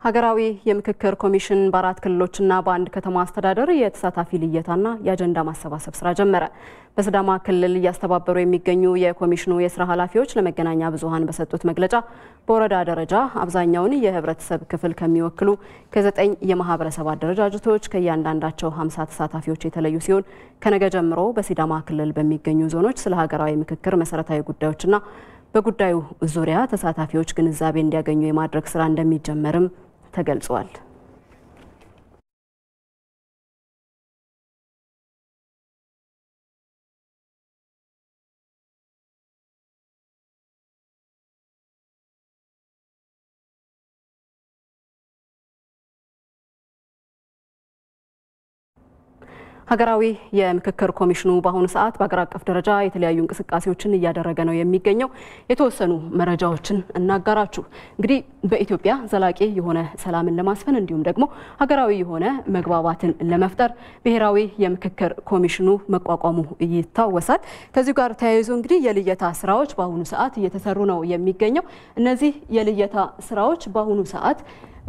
ሀገራዊ የምክክር ኮሚሽን በአራት ክልሎችና በአንድ ከተማ አስተዳደር የተሳታፊ ልየታና የአጀንዳ ማሰባሰብ ስራ ጀመረ። በሲዳማ ክልል እያስተባበሩ የሚገኙ የኮሚሽኑ የስራ ኃላፊዎች ለመገናኛ ብዙኃን በሰጡት መግለጫ በወረዳ ደረጃ አብዛኛውን የህብረተሰብ ክፍል ከሚወክሉ ከዘጠኝ የማህበረሰብ አደረጃጀቶች ከእያንዳንዳቸው ሀምሳ ተሳታፊዎች የተለዩ ሲሆን ከነገ ጀምሮ በሲዳማ ክልል በሚገኙ ዞኖች ስለ ሀገራዊ ምክክር መሰረታዊ ጉዳዮችና በጉዳዩ ዙሪያ ተሳታፊዎች ግንዛቤ እንዲያገኙ የማድረግ ስራ እንደሚጀመርም ተገልጿል። ሀገራዊ የምክክር ኮሚሽኑ በአሁኑ ሰዓት በሀገር አቀፍ ደረጃ የተለያዩ እንቅስቃሴዎችን እያደረገ ነው የሚገኘው። የተወሰኑ መረጃዎችን እናጋራችሁ። እንግዲህ በኢትዮጵያ ዘላቂ የሆነ ሰላምን ለማስፈን እንዲሁም ደግሞ ሀገራዊ የሆነ መግባባትን ለመፍጠር ብሔራዊ የምክክር ኮሚሽኑ መቋቋሙ ይታወሳል። ከዚሁ ጋር ተያይዞ እንግዲህ የልየታ ስራዎች በአሁኑ ሰዓት እየተሰሩ ነው የሚገኘው። እነዚህ የልየታ ስራዎች በአሁኑ ሰዓት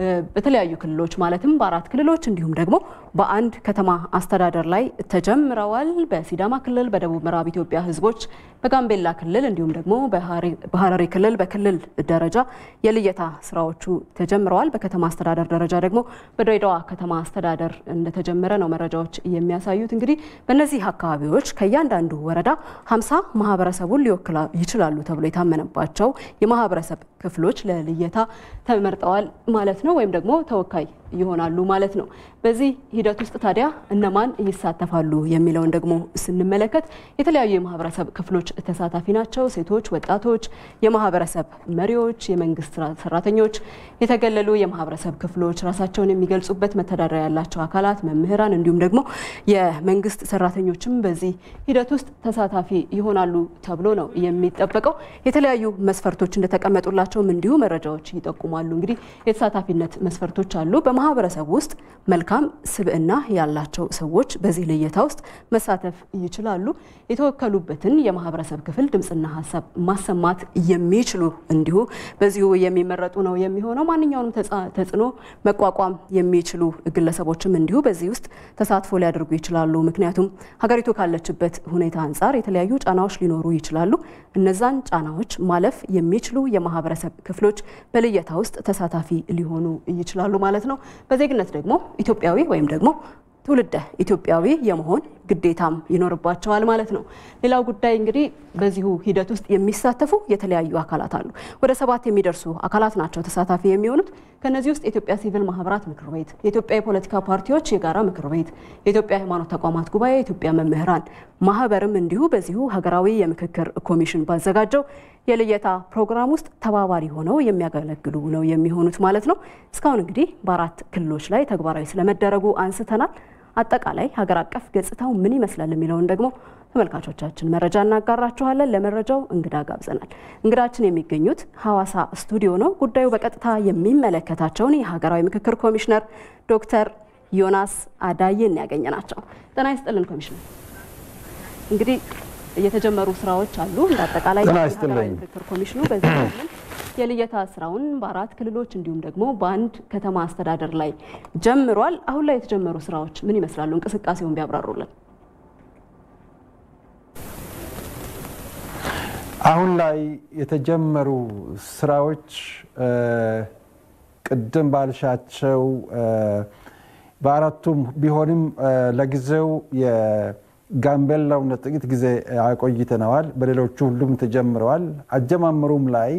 በተለያዩ ክልሎች ማለትም በአራት ክልሎች እንዲሁም ደግሞ በአንድ ከተማ አስተዳደር ላይ ተጀምረዋል። በሲዳማ ክልል፣ በደቡብ ምዕራብ ኢትዮጵያ ህዝቦች፣ በጋምቤላ ክልል እንዲሁም ደግሞ በሀረሪ ክልል በክልል ደረጃ የልየታ ስራዎቹ ተጀምረዋል። በከተማ አስተዳደር ደረጃ ደግሞ በድሬዳዋ ከተማ አስተዳደር እንደተጀመረ ነው መረጃዎች የሚያሳዩት። እንግዲህ በእነዚህ አካባቢዎች ከእያንዳንዱ ወረዳ ሀምሳ ማህበረሰቡን ሊወክላ ይችላሉ ተብሎ የታመነባቸው የማህበረሰብ ክፍሎች ለልየታ ተመርጠዋል ማለት ነው ወይም ደግሞ ተወካይ ይሆናሉ ማለት ነው። በዚህ ሂደት ውስጥ ታዲያ እነማን ይሳተፋሉ የሚለውን ደግሞ ስንመለከት የተለያዩ የማህበረሰብ ክፍሎች ተሳታፊ ናቸው። ሴቶች፣ ወጣቶች፣ የማህበረሰብ መሪዎች፣ የመንግስት ሰራተኞች፣ የተገለሉ የማህበረሰብ ክፍሎች፣ ራሳቸውን የሚገልጹበት መተዳደሪያ ያላቸው አካላት፣ መምህራን እንዲሁም ደግሞ የመንግስት ሰራተኞችም በዚህ ሂደት ውስጥ ተሳታፊ ይሆናሉ ተብሎ ነው የሚጠበቀው። የተለያዩ መስፈርቶች እንደተቀመጡላቸውም እንዲሁ መረጃዎች ይጠቁማሉ። እንግዲህ የተሳታፊነት መስፈርቶች አሉ። በማህበረሰብ ውስጥ መልካም ስብዕና ያላቸው ሰዎች በዚህ ልየታ ውስጥ መሳተፍ ይችላሉ። የተወከሉበትን የማህበረሰብ ክፍል ድምፅና ሀሳብ ማሰማት የሚችሉ እንዲሁ በዚሁ የሚመረጡ ነው የሚሆነው። ማንኛውንም ተጽዕኖ መቋቋም የሚችሉ ግለሰቦችም እንዲሁ በዚህ ውስጥ ተሳትፎ ሊያደርጉ ይችላሉ። ምክንያቱም ሀገሪቱ ካለችበት ሁኔታ አንጻር የተለያዩ ጫናዎች ሊኖሩ ይችላሉ። እነዛን ጫናዎች ማለፍ የሚችሉ የማህበረሰብ ክፍሎች በልየታ ውስጥ ተሳታፊ ሊሆኑ ይችላሉ ማለት ነው። በዜግነት ደግሞ ኢትዮጵያዊ ወይም ደግሞ ትውልደ ኢትዮጵያዊ የመሆን ግዴታም ይኖርባቸዋል ማለት ነው። ሌላው ጉዳይ እንግዲህ በዚሁ ሂደት ውስጥ የሚሳተፉ የተለያዩ አካላት አሉ። ወደ ሰባት የሚደርሱ አካላት ናቸው ተሳታፊ የሚሆኑት። ከነዚህ ውስጥ የኢትዮጵያ ሲቪል ማህበራት ምክር ቤት፣ የኢትዮጵያ የፖለቲካ ፓርቲዎች የጋራ ምክር ቤት፣ የኢትዮጵያ ሃይማኖት ተቋማት ጉባኤ፣ የኢትዮጵያ መምህራን ማህበርም እንዲሁ በዚሁ ሀገራዊ የምክክር ኮሚሽን ባዘጋጀው የልየታ ፕሮግራም ውስጥ ተባባሪ ሆነው የሚያገለግሉ ነው የሚሆኑት ማለት ነው። እስካሁን እንግዲህ በአራት ክልሎች ላይ ተግባራዊ ስለመደረጉ አንስተናል። አጠቃላይ ሀገር አቀፍ ገጽታው ምን ይመስላል የሚለውን ደግሞ ተመልካቾቻችን መረጃ እናጋራችኋለን። ለመረጃው እንግዳ ጋብዘናል። እንግዳችን የሚገኙት ሐዋሳ ስቱዲዮ ነው። ጉዳዩ በቀጥታ የሚመለከታቸውን የሀገራዊ ምክክር ኮሚሽነር ዶክተር ዮናስ አዳዬን ያገኘ ናቸው። ጤና ይስጥልን ኮሚሽነር። እንግዲህ የተጀመሩ ስራዎች አሉ። እንደ አጠቃላይ የሀገራዊ ምክክር ኮሚሽኑ በዚህ የልየታ ስራውን በአራት ክልሎች እንዲሁም ደግሞ በአንድ ከተማ አስተዳደር ላይ ጀምሯል። አሁን ላይ የተጀመሩ ስራዎች ምን ይመስላሉ? እንቅስቃሴውን ቢያብራሩልን። አሁን ላይ የተጀመሩ ስራዎች ቅድም ባልሻቸው በአራቱም ቢሆንም ለጊዜው የጋምቤላውን ለጥቂት ጊዜ አቆይተነዋል። በሌሎቹ ሁሉም ተጀምረዋል። አጀማመሩም ላይ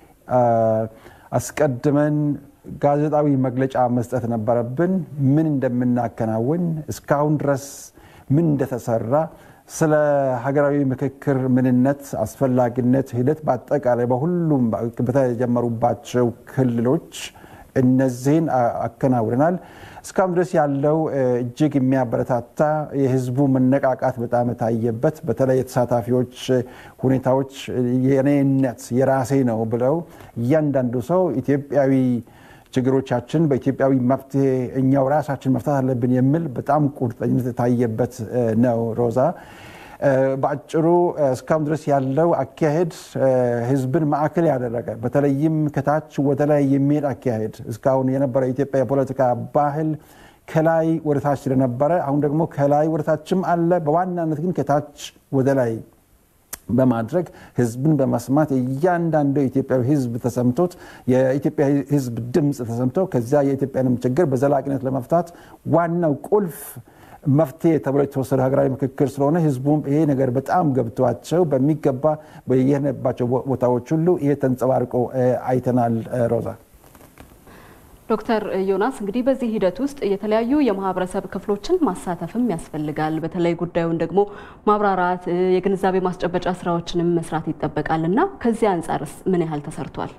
አስቀድመን ጋዜጣዊ መግለጫ መስጠት ነበረብን። ምን እንደምናከናውን እስካሁን ድረስ ምን እንደተሰራ ስለ ሀገራዊ ምክክር ምንነት፣ አስፈላጊነት፣ ሂደት በአጠቃላይ በሁሉም በተጀመሩባቸው ክልሎች እነዚህን አከናውነናል። እስካሁን ድረስ ያለው እጅግ የሚያበረታታ የህዝቡ መነቃቃት በጣም የታየበት በተለይ የተሳታፊዎች ሁኔታዎች የኔነት የራሴ ነው ብለው እያንዳንዱ ሰው ኢትዮጵያዊ ችግሮቻችን በኢትዮጵያዊ መፍትሄ እኛው ራሳችን መፍታት አለብን የሚል በጣም ቁርጠኝነት የታየበት ነው። ሮዛ በአጭሩ እስካሁን ድረስ ያለው አካሄድ ህዝብን ማዕከል ያደረገ በተለይም ከታች ወደ ላይ የሚሄድ አካሄድ እስካሁን የነበረ የኢትዮጵያ የፖለቲካ ባህል ከላይ ወደ ታች ስለነበረ አሁን ደግሞ ከላይ ወደ ታችም አለ። በዋናነት ግን ከታች ወደ ላይ በማድረግ ህዝብን በመስማት እያንዳንዱ የኢትዮጵያዊ ህዝብ ተሰምቶት የኢትዮጵያ ህዝብ ድምፅ ተሰምቶ ከዚያ የኢትዮጵያንም ችግር በዘላቂነት ለመፍታት ዋናው ቁልፍ መፍትሄ ተብሎ የተወሰደ ሀገራዊ ምክክር ስለሆነ ህዝቡም ይሄ ነገር በጣም ገብቷቸው በሚገባ በየሄድንባቸው ቦታዎች ሁሉ ይሄ ተንጸባርቆ አይተናል። ሮዛ ዶክተር ዮናስ እንግዲህ በዚህ ሂደት ውስጥ የተለያዩ የማህበረሰብ ክፍሎችን ማሳተፍም ያስፈልጋል። በተለይ ጉዳዩን ደግሞ ማብራራት፣ የግንዛቤ ማስጨበጫ ስራዎችንም መስራት ይጠበቃል እና ከዚህ አንጻርስ ምን ያህል ተሰርቷል?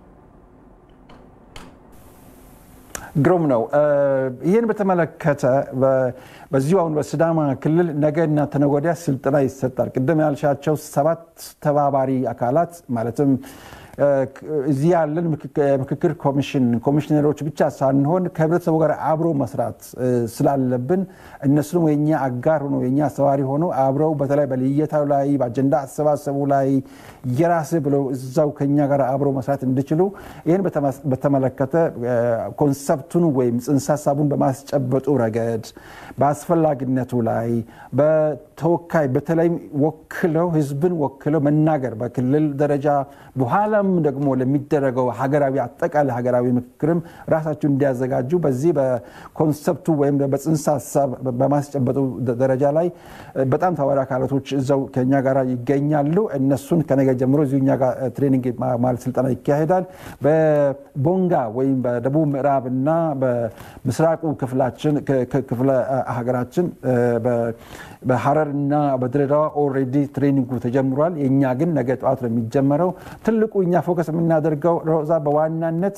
ግሩም ነው። ይህን በተመለከተ በዚሁ አሁን በሲዳማ ክልል ነገና ተነገ ወዲያ ስልጠና ይሰጣል። ቅድም ያልሻቸው ሰባት ተባባሪ አካላት ማለትም እዚህ ያለን ምክክር ኮሚሽን ኮሚሽነሮች ብቻ ሳንሆን ከህብረተሰቡ ጋር አብሮ መስራት ስላለብን እነሱንም የኛ አጋር ሆኖ የኛ አስተባባሪ ሆኖ አብረው በተለይ በልየታው ላይ በአጀንዳ አሰባሰቡ ላይ የራስ ብለው እዛው ከኛ ጋር አብሮ መስራት እንዲችሉ ይህን በተመለከተ ኮንሰፕቱን ወይም ጽንሰ ሀሳቡን በማስጨበጡ ረገድ በአስፈላጊነቱ ላይ በተወካይ በተለይም ወክለው ህዝብን ወክለው መናገር በክልል ደረጃ በኋላም ደግሞ ለሚደረገው ሀገራዊ አጠቃላይ ሀገራዊ ምክክርም ራሳቸው እንዲያዘጋጁ በዚህ በኮንሰፕቱ ወይም በጽንሰ ሀሳብ በማስጨበጡ ደረጃ ላይ በጣም ተባባሪ አካላቶች እዛው ከኛ ጋር ይገኛሉ። እነሱን ከነገ ጀምሮ እዚሁ እኛ ጋር ትሬኒንግ ማለት ስልጠና ይካሄዳል። በቦንጋ ወይም በደቡብ ምዕራብ እና በምስራቁ ክፍላችን ክፍለ ሀገራችን በሀረር እና በድሬዳዋ ኦልሬዲ ትሬኒንጉ ተጀምሯል። የእኛ ግን ነገ ጠዋት ነው የሚጀመረው። ትልቁ እኛ ፎከስ የምናደርገው ሮዛ በዋናነት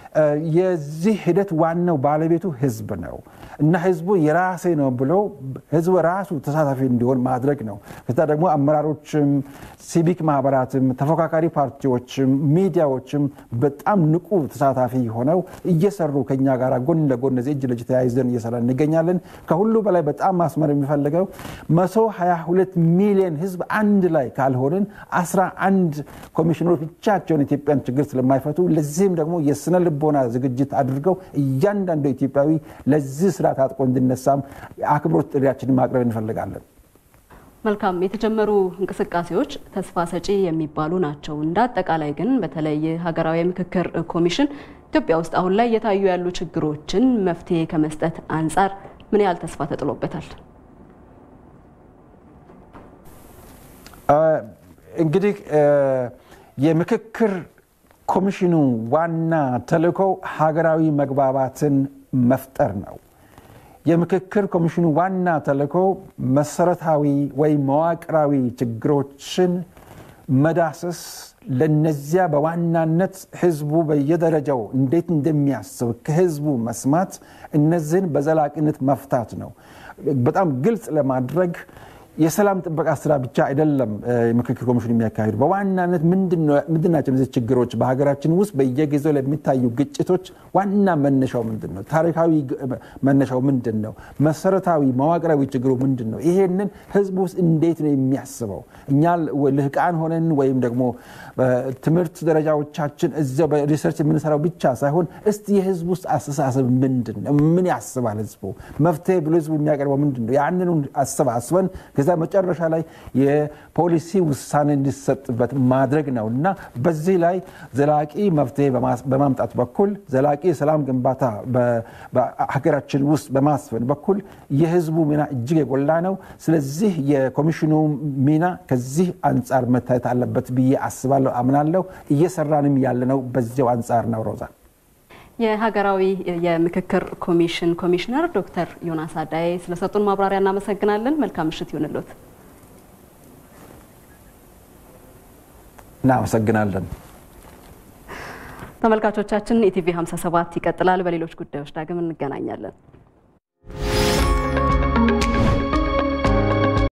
የዚህ ሂደት ዋናው ባለቤቱ ህዝብ ነው እና ህዝቡ የራሴ ነው ብሎ ህዝቡ ራሱ ተሳታፊ እንዲሆን ማድረግ ነው። ከዛ ደግሞ አመራሮችም፣ ሲቪክ ማህበራትም፣ ተፎካካሪ ፓርቲዎችም፣ ሚዲያዎችም በጣም ንቁ ተሳታፊ ሆነው እየሰሩ ከኛ ጋር ጎን ለጎን እዚህ እጅ ለእጅ ተያይዘን እየሰራ እንገኛለን። ከሁሉ በላይ በጣም ማስመር የሚፈልገው መቶ ሀያ ሁለት ሚሊዮን ህዝብ አንድ ላይ ካልሆንን አስራ አንድ ኮሚሽነሮች ብቻቸውን ኢትዮጵያን ችግር ስለማይፈቱ ለዚህም ደግሞ የስነ ልቦና ዝግጅት አድርገው እያንዳንዱ ኢትዮጵያዊ ለዚህ ስራ ታጥቆ እንዲነሳም አክብሮት ጥሪያችንን ማቅረብ እንፈልጋለን። መልካም የተጀመሩ እንቅስቃሴዎች ተስፋ ሰጪ የሚባሉ ናቸው። እንደ አጠቃላይ ግን በተለይ ሀገራዊ ምክክር ኮሚሽን ኢትዮጵያ ውስጥ አሁን ላይ እየታዩ ያሉ ችግሮችን መፍትሄ ከመስጠት አንጻር ምን ያህል ተስፋ ተጥሎበታል? እንግዲህ የምክክር ኮሚሽኑ ዋና ተልእኮው ሀገራዊ መግባባትን መፍጠር ነው። የምክክር ኮሚሽኑ ዋና ተልእኮ መሰረታዊ ወይም መዋቅራዊ ችግሮችን መዳሰስ፣ ለነዚያ በዋናነት ህዝቡ በየደረጃው እንዴት እንደሚያስብ ከህዝቡ መስማት፣ እነዚህን በዘላቂነት መፍታት ነው። በጣም ግልጽ ለማድረግ የሰላም ጥበቃ ስራ ብቻ አይደለም የምክክር ኮሚሽኑ የሚያካሂዱ። በዋናነት ምንድናቸው እነዚህ ችግሮች? በሀገራችን ውስጥ በየጊዜው ለሚታዩ ግጭቶች ዋና መነሻው ምንድን ነው? ታሪካዊ መነሻው ምንድን ነው? መሰረታዊ መዋቅራዊ ችግሩ ምንድን ነው? ይሄንን ህዝቡ ውስጥ እንዴት ነው የሚያስበው? እኛ ልህቃን ሆነን ወይም ደግሞ በትምህርት ደረጃዎቻችን እዚያው በሪሰርች የምንሰራው ብቻ ሳይሆን እስቲ የህዝቡ ውስጥ አስተሳሰብ ምንድን ነው? ምን ያስባል ህዝቡ? መፍትሄ ብሎ ህዝቡ የሚያቀርበው ምንድን ነው? ያንኑ አሰባስበን ከዛ መጨረሻ ላይ የፖሊሲ ውሳኔ እንዲሰጥበት ማድረግ ነው እና በዚህ ላይ ዘላቂ መፍትሄ በማምጣት በኩል ዘላቂ የሰላም ግንባታ በሀገራችን ውስጥ በማስፈን በኩል የህዝቡ ሚና እጅግ የጎላ ነው። ስለዚህ የኮሚሽኑ ሚና ከዚህ አንጻር መታየት አለበት ብዬ አስባለሁ፣ አምናለሁ። እየሰራንም ያለነው በዚያው አንጻር ነው። ሮዛ የሀገራዊ የምክክር ኮሚሽን ኮሚሽነር ዶክተር ዮናስ አዳዬ ስለሰጡን ማብራሪያ እናመሰግናለን። መልካም ምሽት ይሁንልዎት። እናመሰግናለን። ተመልካቾቻችን ኢቲቪ 57 ይቀጥላል። በሌሎች ጉዳዮች ዳግም እንገናኛለን።